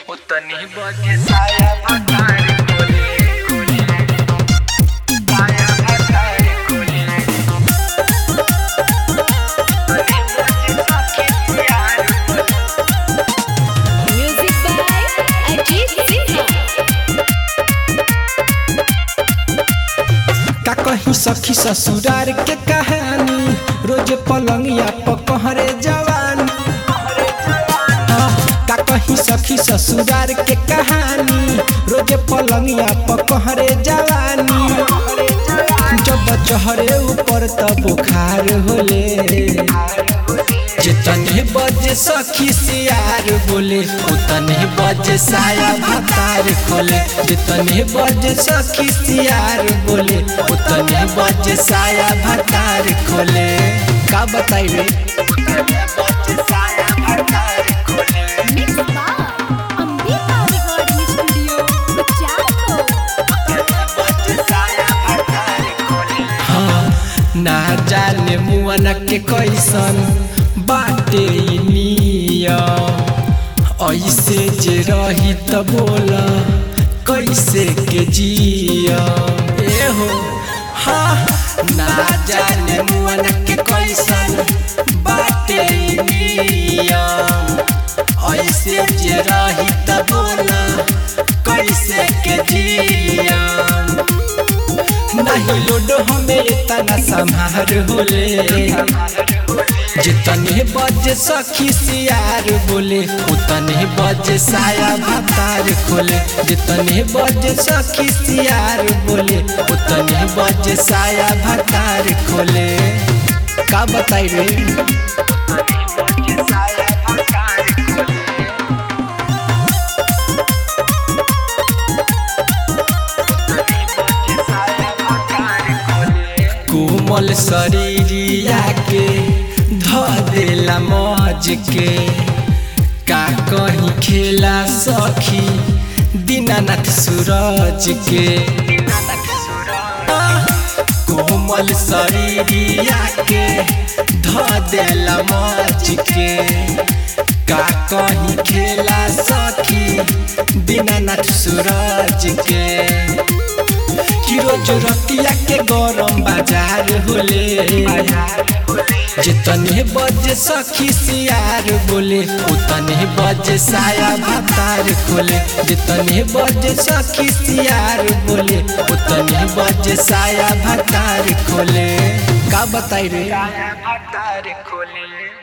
उतनी बजे साया भतार कोले कोले साया भतार कोले उतनी बजे सखी प्यार Music by Ajit Sinha. का कहीं सखी ससुरार के कहानी रोज पलंगिया पकहरे जवानी हाँ, का कहीं सखी ससुरार के कहानी रोज पलंगिया पकहरे जवानी जब चहरे ऊपर त बुखार होले जितने बजे सखी सियार बोले उतने बजे साया भतार खोले जितने बजे सखी सियार बोले उतने बजे साया भतार खोले का बताई रे बजे साया भतार कोले Mixed by Ambika Recording Studio, Kuchako. बजे साया भतार कोले हाँ ना जाने मुआना के कैसन बाटे ई नियम ऐसे जे रही त बोला कैसे के जिया ए हो हाँ ना जाने मुआना के कैसन बाटे ई नियम ऐसे जे रही त बोला कैसे के जिया नहीं लोड हमें इतना संहार होले जितने बजे सखी सियार बोले उतने बजे साया भतार खोले जितने बजे सखी सियार बोले उतने बजे साया भतार खोले का बताई रे बजे साया भतार कोले बजे साया भतार कोले कोमल शरीरिया के ध देला मौज के का कहीं खेला सखी दीनानाथ सूरज के कोमल शरीरिया के ध देला मौज के का कहीं खेला सखी दीनानाथ सूरज के कि रोज रतिया के गरम बाजार होले जितने बजे सखी सियार बोले उतने बजे साया भतार खोले जितने बजे सखी सियार बोले उतने बजे साया भतार खोले का बताई रे साया भतार कोले